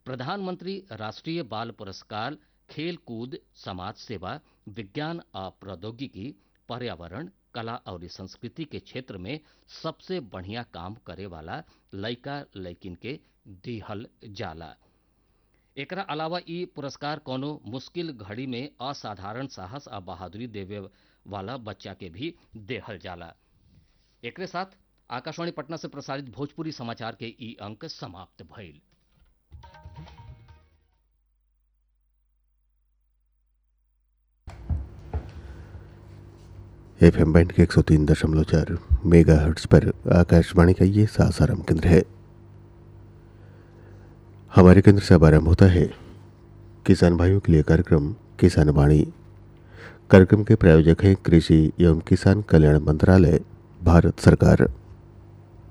प्रधानमंत्री राष्ट्रीय बाल पुरस्कार खेल कूद समाज सेवा विज्ञान आ प्रौद्योगिकी पर्यावरण कला और संस्कृति के क्षेत्र में सबसे बढ़िया काम करे वाला लइका लइकिन के दिहल जाला एकरा अलावा ई पुरस्कार कोनो मुश्किल घड़ी में असाधारण साहस आ बहादुरी देवे वाला बच्चा के भी देहल जाला एकरे साथ आकाशवाणी पटना से प्रसारित भोजपुरी समाचार के ई अंक समाप्त भइल एफ एम बैंड के एक सौ तीन दशमलव चार मेगा हर्ट्स पर आकाशवाणी का ये सासाराम केंद्र है हमारे केंद्र से अब आरंभ होता है किसान भाइयों के लिए कार्यक्रम किसान वाणी कार्यक्रम के प्रायोजक हैं कृषि एवं किसान कल्याण मंत्रालय भारत सरकार